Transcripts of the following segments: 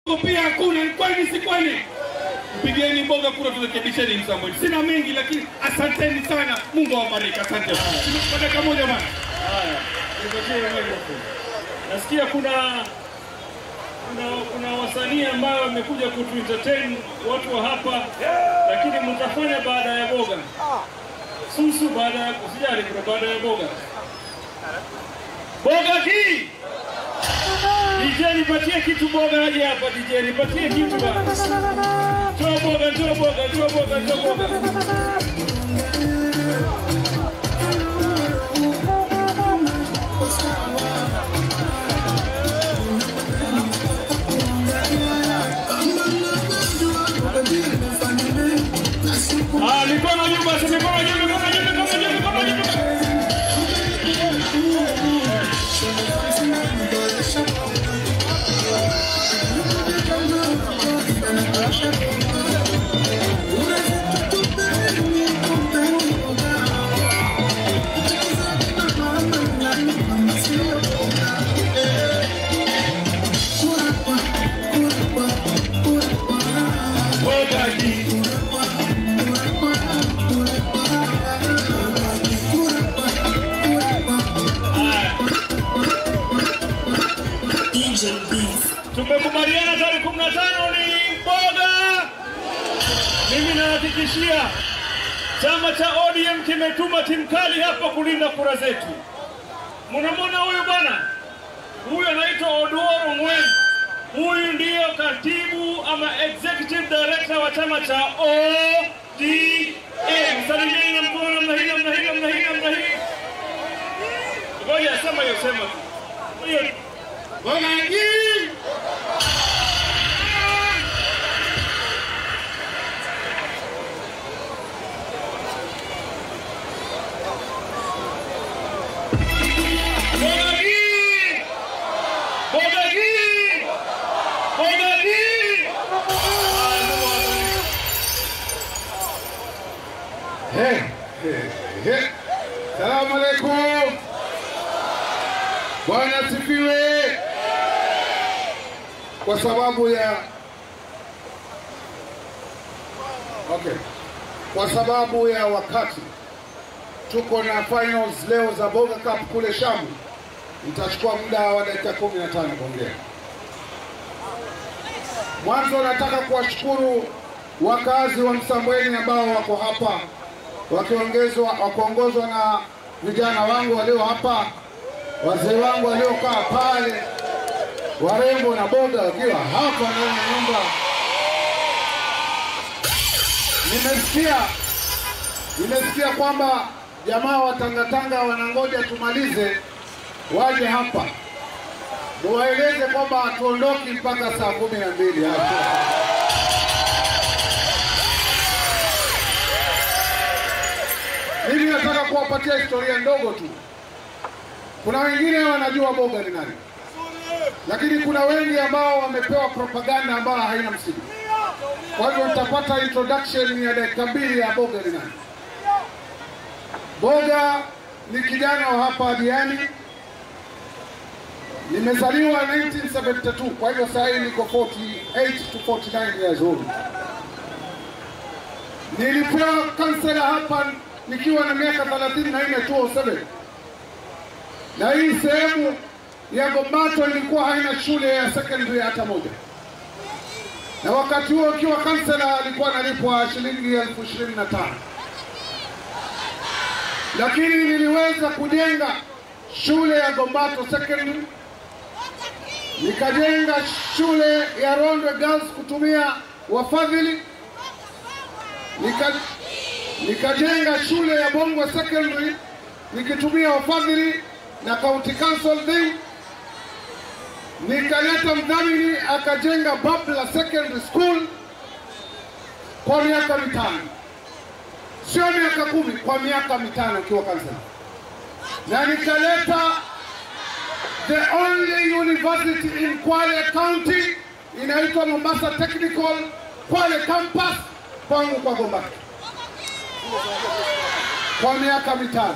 pia hakuna. Ni kweli si kweli? Mpigieni mboga kura, turekebisheni Msambweni. Sina mengi, lakini asanteni sana. Mungu awabariki. Asante kwa dakika moja bana. Haya, nipatie microphone. Nasikia kuna kuna kuna wasanii ambao wamekuja kutu entertain watu wa hapa, lakini mtafanya baada ya boga. Susu baada ya usijali, kuna baada ya boga. Boga hii DJ nipatie kitu boga aje hapa DJ nipatie kitu bana. Toa boga, toa boga, toa boga, toa boga. Ah, mikono juu basi, mikono juu, mikono juu, mikono juu, mikono juu. Boga hii. Tumekubaliana tarehe kumi na tano ni mboga. Mimi nahakikishia chama cha ODM kimetuma timu kali hapa kulinda kura zetu. Mnamwona huyu bwana, huyu anaitwa Oduor Ongwen. Huyu ndiyo katibu ama executive director wa chama cha ODM. Salimieni na mkono namna hii, namna hii, namna hii, namna hii. Ngoja sema hiyo, sema tu. Hiyo Boga hii. Boga hii! Boga hii! Boga hii! He, he, he. Salamu alaikum. Bwana asifiwe. Kwa sababu ya okay, kwa sababu ya wakati tuko na finals leo za Boga Cup kule Shamu, nitachukua muda wa dakika kumi na tano kuongea. Mwanzo nataka kuwashukuru wakazi wa Msambweni ambao wako hapa wakiongezwa wakiongozwa na vijana wangu walio hapa, wazee wangu waliokaa pale, warembo na boga wakiwa hapa ndani ya nyumba. Nimesikia nimesikia kwamba jamaa wa Tangatanga wanangoja tumalize waje hapa, muwaeleze kwamba hatuondoki mpaka saa kumi na mbili hapa. Mimi nataka kuwapatia historia ndogo tu. Kuna wengine wanajua boga ni nani, lakini kuna wengi ambao wamepewa propaganda ambayo haina msingi. Kwa hivyo nitapata introduction ya dakika mbili ya boga ni nani. Boga ni kijana wa hapa Diani, nimezaliwa 1972 kwa hivyo saa hii niko 48 to 49 years old. Nilipewa kansela hapa nikiwa na miaka 34 2007, na hii sehemu ya Gombato ilikuwa haina shule ya secondary hata moja, na wakati huo ikiwa kansela alikuwa analipwa shilingi elfu ishirini na tano lakini niliweza kujenga shule ya Gombato secondary, nikajenga shule ya Rondwe Girls kutumia wafadhili nika nikajenga shule ya Bongwe Secondary nikitumia wafadhili na county council thing. Nikaleta mdhamini akajenga Babla Secondary School kwa miaka mitano, sio miaka kumi, kwa miaka mitano ikiwa kansela, na nikaleta the only university in Kwale County inaitwa Mombasa Technical Kwale Campus kwangu kwa Gombato kwa miaka mitano.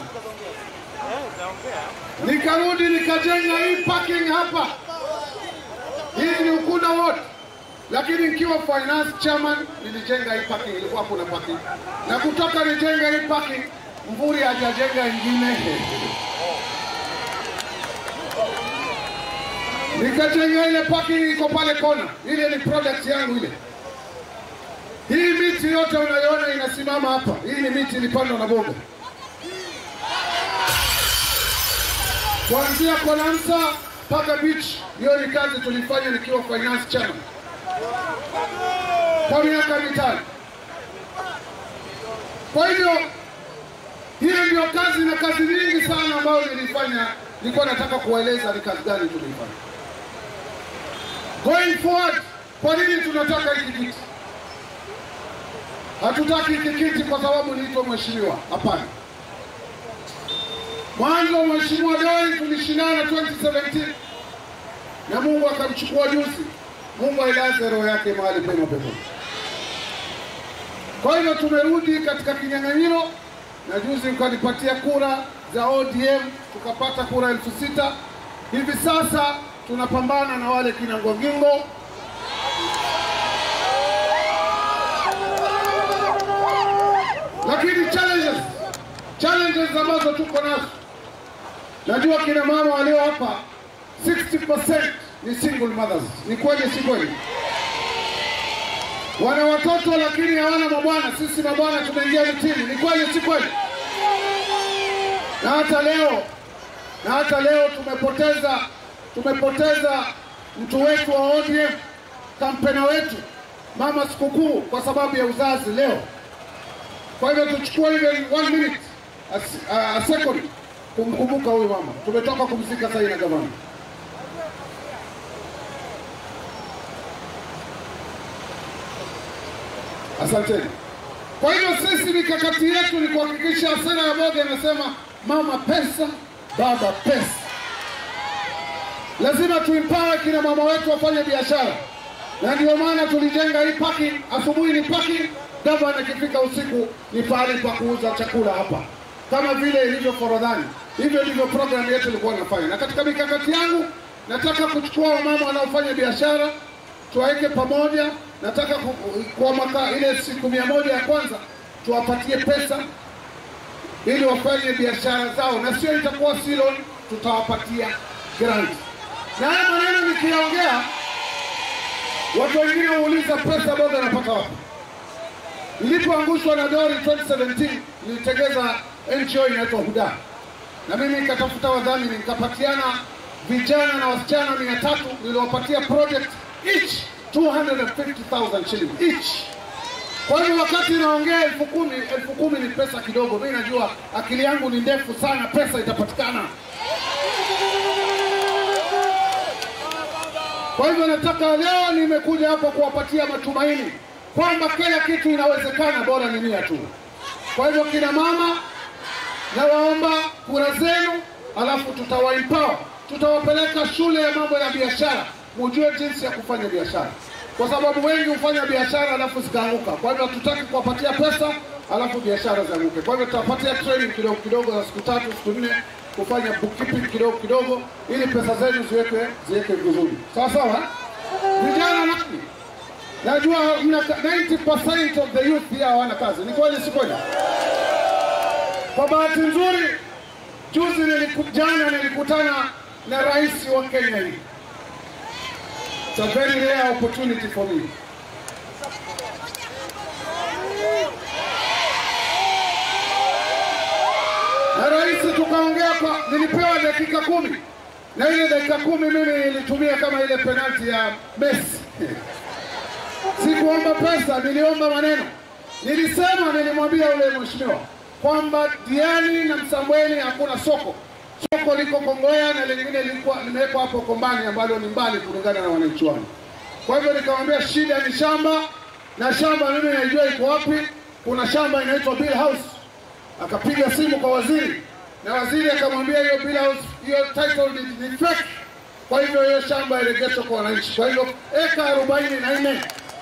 Nikarudi nikajenga hii parking hapa. Hii ni Ukunda Ward, lakini nikiwa finance chairman nilijenga hii parking, ilikuwa kuna parking, na kutoka nijenga hii parking, Mvuri hajajenga ingine nikajenga ile parking iko pale kona, ile ni project yangu ile. Hii miti yote unayoona inasimama hapa, hii ni miti ilipandwa na boga kuanzia Konamsa mpaka beach. Hiyo ni kazi tulifanya nikiwa finance chairman kwa miaka mitano. Kwa hivyo hiyo ndio kazi na kazi nyingi sana ambayo nilifanya, nilikuwa nataka kuwaeleza ni kazi gani tulifanya. Going forward, kwa nini tunataka hiki kiti? Hatutaki hiki kiti kwa sababu niitwa mheshimiwa, hapana. Mwanzo mheshimiwa Doi tulishindana 2017 na Mungu akamchukua juzi. Mungu ailaze roho yake mahali pema peponi. Kwa hivyo tumerudi katika kinyang'anyiro, na juzi mkanipatia kura za ODM, tukapata kura elfu sita. Hivi sasa tunapambana na wale kina Ngongingo lakini challenges challenges ambazo tuko nazo, najua kina mama walio hapa 60% ni single mothers. Ni kweli, si kweli? Wana watoto lakini hawana mabwana. Sisi mabwana tumeingia mitini. Ni kweli, si kweli? Na hata leo na hata leo tumepoteza tumepoteza mtu wetu wa ODM, kampena wetu mama sikukuu kwa sababu ya uzazi leo. Kwa hivyo tuchukue ile one minute a, a, a second kumkumbuka huyu mama. Tumetoka kumzika sasa na gavana. Asanteni. Kwa hivyo sisi mikakati yetu ni kuhakikisha sera ya Boga inasema mama pesa, baba pesa. Lazima tuimpawe kina mama wetu wafanye biashara, na ndio maana tulijenga hii parking. Asubuhi ni parking, gavana akifika usiku ni pahali pa kuuza chakula hapa, kama vile ilivyo Forodhani. Hivyo ndivyo programu yetu ilikuwa inafanya, na katika mikakati yangu nataka kuchukua wamama wanaofanya biashara tuwaweke pamoja. Nataka ku- kwa mwaka ile siku mia moja ya kwanza tuwapatie pesa ili wafanye biashara zao, na sio itakuwa si loan, tutawapatia grant. Na haya maneno nikiyaongea, watu wengine huuliza pesa Boga anapata wapi? Nilipoangushwa na Dori 2017 nilitengeza NGO inaitwa Huda, na mimi nikatafuta wadhamini, nikapatiana vijana na wasichana mia tatu niliwapatia project each 250,000 shillings each. Kwa hivyo wakati naongea elfu kumi elfu kumi ni pesa kidogo. Mimi najua akili yangu ni ndefu sana, pesa itapatikana. Kwa hivyo nataka leo, nimekuja hapa kuwapatia matumaini kwamba kila kitu inawezekana, bora ni nia tu. Kwa hivyo kina mama, nawaomba kura zenu, alafu tutawaempower, tutawapeleka shule ya mambo ya biashara, mujue jinsi ya kufanya biashara, kwa sababu wengi hufanya biashara alafu zikaanguka. Kwa hivyo hatutaki kuwapatia pesa alafu biashara zianguke. Kwa hivyo tutawapatia training kidogo kidogo za siku tatu siku nne kufanya bookkeeping kidogo kidogo, ili pesa zenu ziwekwe ziwekwe vizuri, sawa sawa. Vijana nani, najua mna 90% of the youth here hawana kazi. Ni kweli, si kweli? Kwa bahati nzuri juzi niliku, jana nilikutana na rais wa Kenya hii. It's a very rare opportunity for me. Na rais tukaongea kwa, nilipewa dakika kumi na ile dakika kumi mimi nilitumia kama ile penalti ya Messi. Sikuomba pesa, niliomba maneno. Nilisema, nilimwambia yule mheshimiwa kwamba Diani na Msambweni hakuna soko. Soko liko Kongoya na lingine lilikuwa limewekwa hapo Kombani ambalo ni mbali kulingana na wananchi wangu. Kwa hivyo nikamwambia shida ni shamba, na shamba mimi naijua iko wapi. Kuna shamba inaitwa Bill House. Akapiga simu kwa waziri na waziri akamwambia hiyo Bill House, hiyo title ni, ni fake. Kwa hivyo hiyo shamba iregeshwe kwa wananchi. Kwa hivyo eka arobaini na nne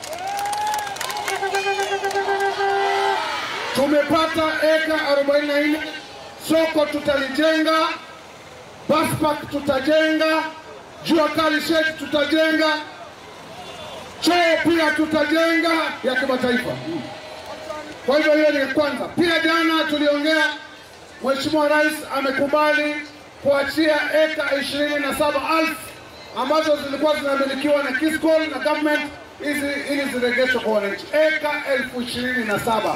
tumepata eka 44. Soko tutalijenga, bus park tutajenga, jua kali shed tutajenga, choo pia tutajenga ya kimataifa. Kwa hivyo hiyo ni kwanza. Pia jana tuliongea, Mheshimiwa Rais amekubali kuachia eka ishirini na saba elfu ambazo zilikuwa zinamilikiwa na Kiscol na government hizi ili zirejeshwe kwa wananchi, eka elfu ishirini na saba.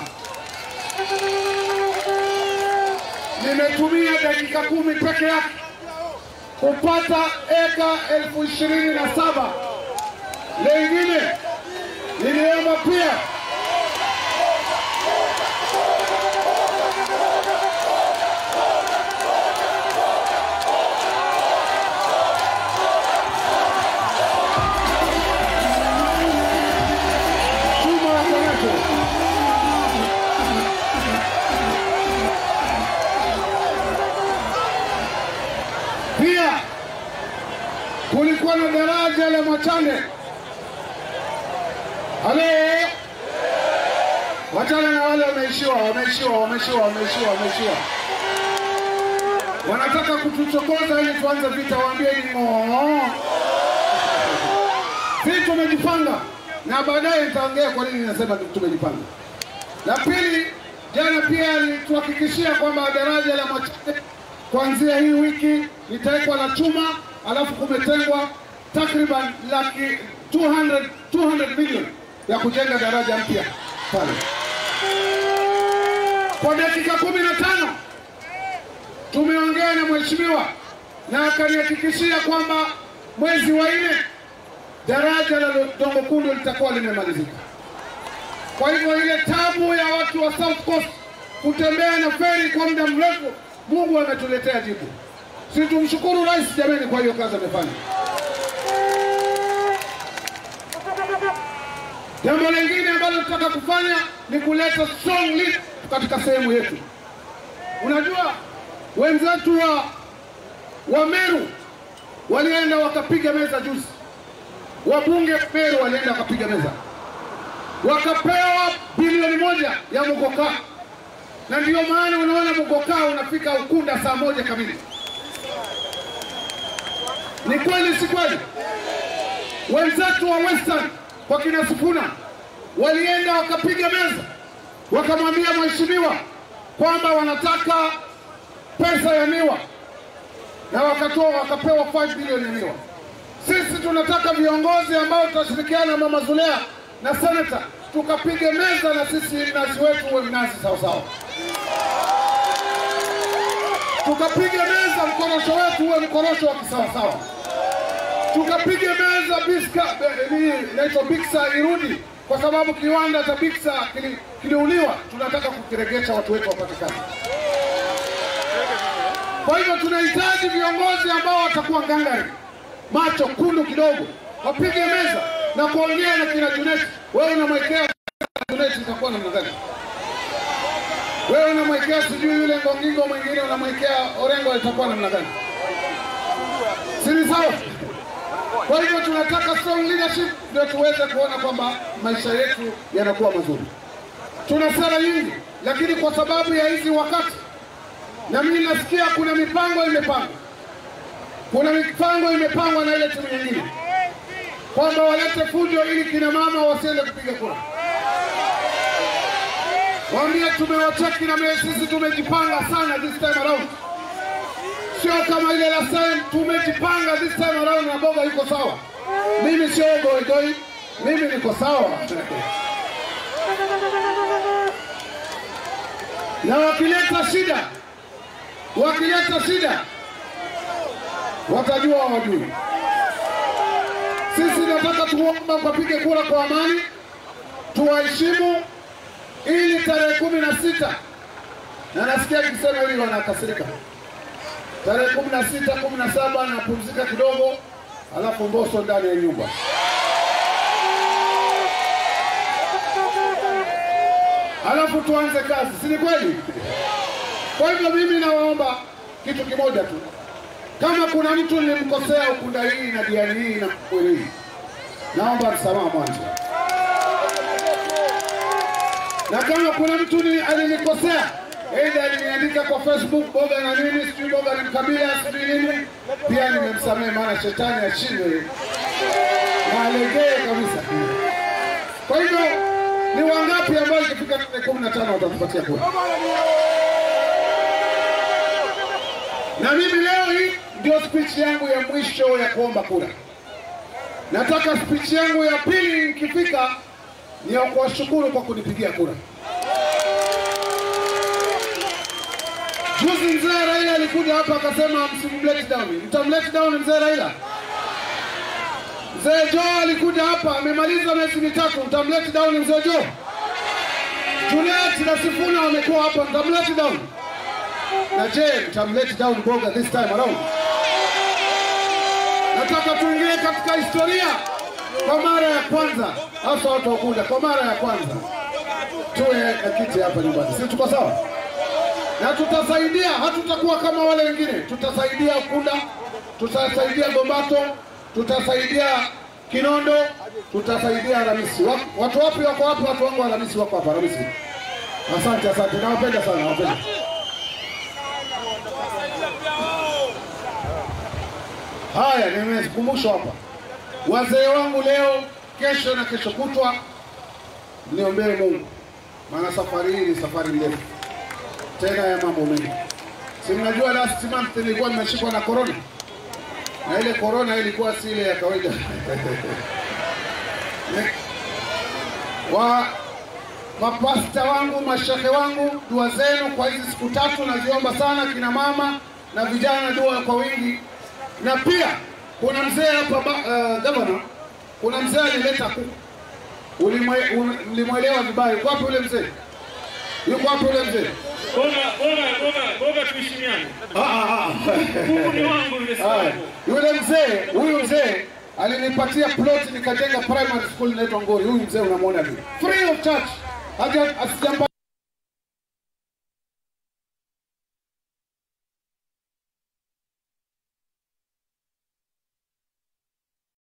Nimetumia dakika kumi peke yake kupata eka elfu ishirini na saba. Lengine niliomba pia chuma ya Konato. Pia kulikuwa na daraja la Machane. Halo, wachana na wale wameishiwa, wameishiwa, wameishiwa, wameishiwa, wameishiwa. Wanataka kutuchokoza ili tuanze vita, waambieni ng'oo. Sisi tumejipanga na baadaye nitaongea kwa nini nasema tumejipanga. La pili, jana pia alituhakikishia kwamba daraja la Machane kuanzia hii wiki litawekwa la chuma, alafu kumetengwa takriban laki 200, 200 milioni ya kujenga daraja mpya pale. Kwa dakika kumi na tano tumeongea na mheshimiwa na akanihakikishia kwamba mwezi wa nne daraja la Dongo Kundu litakuwa limemalizika. Kwa hivyo ile tabu ya watu wa South Coast kutembea na feri kwa muda mrefu, Mungu ametuletea jibu. Si tumshukuru rais jameni kwa hiyo kazi amefanya. Jambo lingine ambalo tunataka kufanya ni kuleta strong lead katika sehemu yetu. Unajua wenzetu wa, wa Meru walienda wakapiga meza juzi, wabunge Meru walienda wakapiga meza, wakapewa bilioni moja ya Mugoka, na ndiyo maana unaona Mugoka unafika Ukunda saa moja kamili. Ni kweli si kweli? Wenzetu wa Western kwa kina Sifuna walienda wakapiga meza, wakamwambia mheshimiwa kwamba wanataka pesa ya miwa na wakatoa wakapewa 5 bilioni ya miwa. Sisi tunataka viongozi ambao tutashirikiana na Mama Zulea na seneta tukapige meza na sisi mnazi wetu uwe mnazi sawasawa, tukapige meza mkorosho wetu uwe mkorosho wa kisawasawa, tukapige meza biska eh, nini inaitwa biksa irudi, kwa sababu kiwanda cha biksa kili- kiliuliwa. Tunataka kukiregesha watu wetu wapate kazi. Kwa hivyo tunahitaji viongozi ambao watakuwa ngangari, macho kundu kidogo, wapige meza na kuongea na kina Juneti. Wewe unamwekea Juneti itakuwa namna gani? Wewe unamwekea sijui yule Ngongingo mwingine unamwekea Orengo itakuwa namna gani? Si ni sawa? Kwa hivyo tunataka strong leadership ndio tuweze kuona kwamba maisha yetu yanakuwa mazuri. Tuna sera nyingi, lakini kwa sababu ya hizi wakati na mimi nasikia kuna mipango imepangwa, kuna mipango imepangwa na ile timu nyingine kwamba walete fujo ili kina mama wasiende kupiga kura. Waambie tumewacheki na mimi, sisi tumejipanga sana this time around, sio kama ile last time. Tumejipanga this time around na Boga yuko sawa. Mimi sio goigoi, mimi niko sawa na wakileta shida wakileta shida watajua hawajui. Sisi nataka tuomba mkapige kura kwa amani, tuwaheshimu ili tarehe kumi na sita na nasikia kisema hili wanakasirika, tarehe kumi na sita kumi na saba napumzika kidogo, alafu Mbosso ndani ya nyumba. Alafu tuanze kazi, si ni kweli? Kwa hivyo mimi nawaomba kitu kimoja tu, kama kuna mtu nilimkosea Ukunda hii na Diani hii na Mkweli hii, naomba msamaha mwanzo, na kama kuna mtu ni alinikosea aidha aliniandika kwa Facebook Boga na nini sijui Boga ni mkabila sijui nini, pia nimemsamehe, maana shetani ashindwe na alegee kabisa. wangapi ambao ikifika tarehe kumi na tano watatupatia kura? Na mimi leo hii ndio speech yangu ya mwisho ya kuomba kura. Nataka speech yangu ya pili ikifika ni ya kuwashukuru kwa kunipigia kura. Juzi mzee Raila alikuja hapa akasema msimlet down. Mtamlet down mzee Raila? Mzee Joe alikuja hapa amemaliza miezi mitatu, mtamlet down mzee Joe? Juliet na Sifuna wamekuwa hapa, mtamlet down? Na je, mtamlet down Boga this time around? Nataka tuingie katika historia kwa mara ya kwanza, hasa watu wa Ukunda, kwa mara ya kwanza tuwe na kiti hapa nyumbani, si tuko sawa? Na tutasaidia, hatutakuwa kama wale wengine, tutasaidia Ukunda, tutasaidia Gombato, tutasaidia Kinondo, tutasaidia Ramisi. Wa- Watu wapi wako wapi? Watu wangu wa Ramisi wako hapa Ramisi. Asante, asante, nawapenda sana, nawapenda. Haya, nimekumbushwa hapa, wazee wangu leo, kesho na kesho kutwa, niombee Mungu, maana safari hii ni safari ndefu tena ya mambo mengi. Si mnajua last month nilikuwa nimeshikwa na corona, na ile corona ilikuwa si ile ya kawaida Ne- wa mapasta wangu, mashehe wangu, dua zenu kwa hizi siku tatu naziomba sana, kina mama na vijana, dua kwa wingi. Na pia kuna mzee hapa uh, gavana, kuna mzee alileta kuku, Ulimwe- ul- mlimwelewa vibaya. Yuko wapi ule mzee? Yuko wapi ule mzee? Boga, boga, boga, boga tuheshimiane. Ah, ah, ah. Mungu ni wangu yule Haya, sababu. yule mzee huyu mzee alinipatia plot nikajenga primary school inaitwa Ngori. Huyu mzee unamwona vile, free of charge, haja asijampa